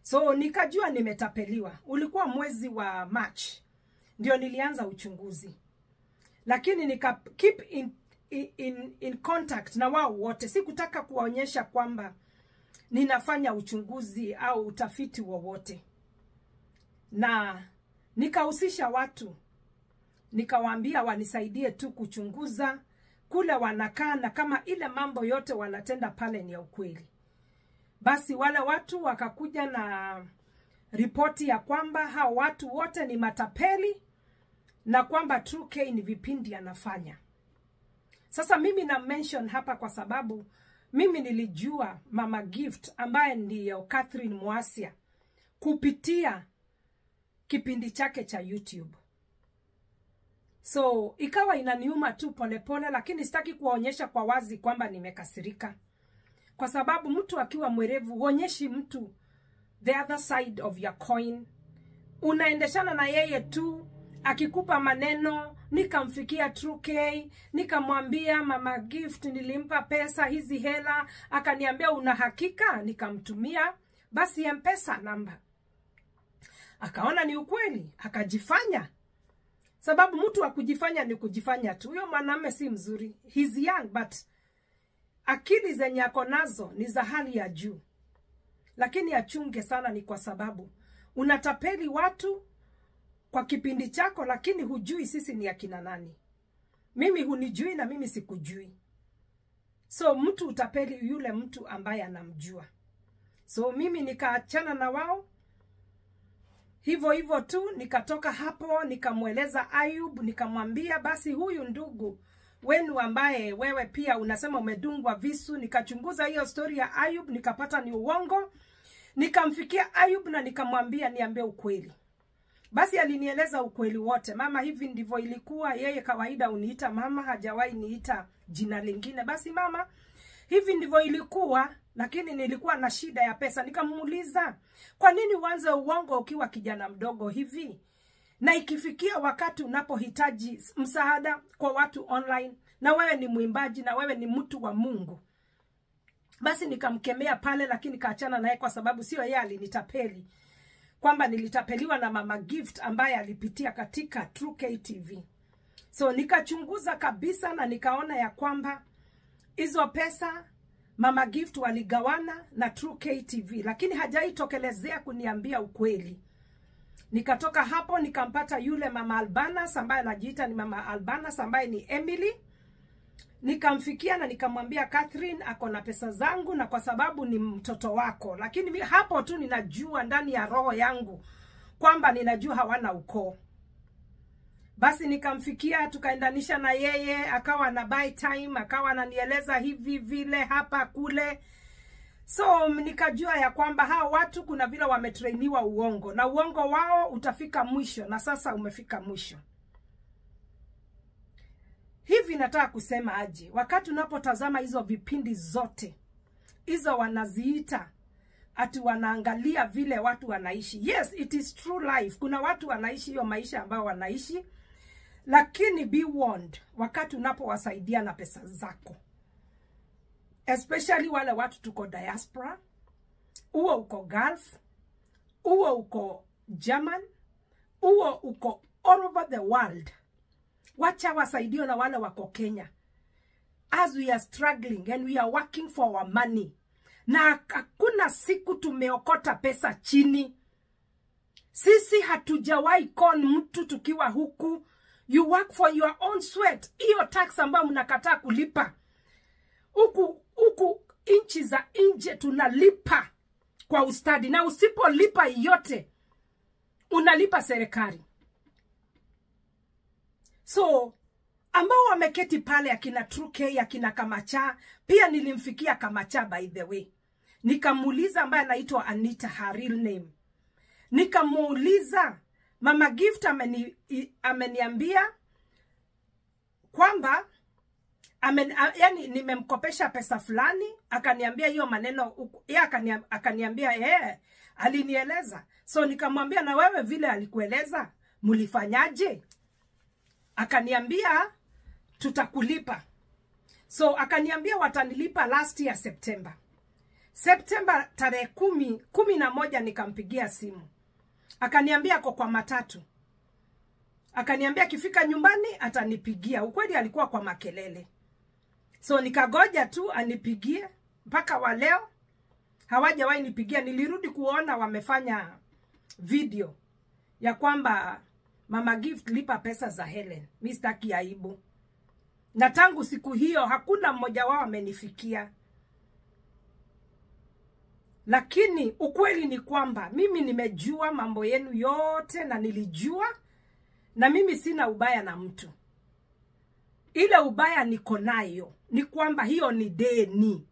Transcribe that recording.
so nikajua nimetapeliwa. Ulikuwa mwezi wa March ndio nilianza uchunguzi, lakini nika keep in, in, in contact na wao wote. Sikutaka kuwaonyesha kwamba ninafanya uchunguzi au utafiti wowote, na nikahusisha watu, nikawaambia wanisaidie tu kuchunguza kule wanakaa na kama ile mambo yote wanatenda pale ni ya ukweli. Basi wale watu wakakuja na ripoti ya kwamba hao watu wote ni matapeli na kwamba True K ni vipindi anafanya. Sasa mimi na mention hapa kwa sababu mimi nilijua Mama Gift ambaye ndiyo Catherine Mwasia kupitia kipindi chake cha YouTube. So ikawa inaniuma tu polepole, lakini sitaki kuwaonyesha kwa wazi kwamba nimekasirika, kwa sababu mtu akiwa mwerevu huonyeshi mtu the other side of your coin. Unaendeshana na yeye tu, akikupa maneno. Nikamfikia True K, nikamwambia Mama Gift nilimpa pesa hizi hela, akaniambia una hakika? Nikamtumia basi mpesa namba, akaona ni ukweli, akajifanya sababu mtu wa kujifanya ni kujifanya tu. Huyo mwanamume si mzuri, he's young but akili zenye ako nazo ni za hali ya juu, lakini achunge sana. Ni kwa sababu unatapeli watu kwa kipindi chako, lakini hujui sisi ni akina nani. Mimi hunijui na mimi sikujui, so mtu utapeli yule mtu ambaye anamjua. So mimi nikaachana na wao hivyo hivyo tu, nikatoka hapo, nikamweleza Ayub, nikamwambia basi, huyu ndugu wenu ambaye wewe pia unasema umedungwa visu. Nikachunguza hiyo stori ya Ayub, nikapata ni uongo. Nikamfikia Ayub na nikamwambia niambie ukweli. Basi alinieleza ukweli wote. Mama, hivi ndivyo ilikuwa. Yeye kawaida uniita mama, hajawahi niita jina lingine. Basi mama, hivi ndivyo ilikuwa lakini nilikuwa na shida ya pesa. Nikamuuliza, kwa nini uanze uongo ukiwa kijana mdogo hivi, na ikifikia wakati unapohitaji msaada kwa watu online, na wewe ni mwimbaji na wewe ni mtu wa Mungu? Basi nikamkemea pale, lakini kaachana naye kwa sababu sio yeye alinitapeli, kwamba nilitapeliwa na Mama Gift ambaye alipitia katika True K TV. So nikachunguza kabisa na nikaona ya kwamba hizo pesa Mama Gift waligawana na True K TV, lakini hajaitokelezea kuniambia ukweli. Nikatoka hapo nikampata yule Mama Albanas ambaye anajiita ni Mama Albanas ambaye ni Emily. Nikamfikia na nikamwambia Catherine ako na pesa zangu na kwa sababu ni mtoto wako, lakini mi hapo tu ninajua ndani ya roho yangu kwamba ninajua hawana ukoo. Basi nikamfikia tukaendanisha na yeye, akawa na buy time, akawa ananieleza hivi vile hapa kule. So nikajua ya kwamba hawa watu kuna vile wametrainiwa uongo na uongo wao utafika mwisho, na sasa umefika mwisho. Hivi nataka kusema aje, wakati unapotazama hizo vipindi zote hizo wanaziita ati wanaangalia vile watu wanaishi. Yes, it is true life. Kuna watu wanaishi hiyo maisha ambayo wanaishi, lakini be warned wakati unapowasaidia na pesa zako, especially wale watu tuko diaspora, uo uko Gulf, uo uko German, uo uko all over the world. Wacha wasaidio na wale wako Kenya, as we are struggling and we are working for our money, na hakuna siku tumeokota pesa chini. Sisi hatujawahi kon mtu tukiwa huku. You work for your own sweat. Hiyo tax ambayo mnakataa kulipa huku huku nchi za nje tunalipa kwa ustadi, na usipolipa yote unalipa serikali. So ambao wameketi pale akina True K akina Kamacha, pia nilimfikia Kamacha by the way, nikamuuliza ambaye anaitwa Anita, her real name, nikamuuliza Mama Gift ameni, ameniambia kwamba amen, a, yani nimemkopesha pesa fulani, akaniambia hiyo maneno yeye akaniambia, akaniambia yeye alinieleza. So nikamwambia na wewe vile alikueleza mlifanyaje? Akaniambia tutakulipa. So akaniambia watanilipa last year September. Septemba tarehe kumi kumi na moja nikampigia simu, akaniambia ako kwa matatu, akaniambia akifika nyumbani atanipigia. Ukweli alikuwa kwa makelele, so nikagoja tu anipigie. Mpaka wa leo hawajawahi nipigia. Nilirudi kuona wamefanya video ya kwamba Mama Gift lipa pesa za Helen. Mi sitaki aibu, na tangu siku hiyo hakuna mmoja wao amenifikia lakini ukweli ni kwamba mimi nimejua mambo yenu yote na nilijua, na mimi sina ubaya na mtu. Ile ubaya niko nayo ni kwamba hiyo ni deni.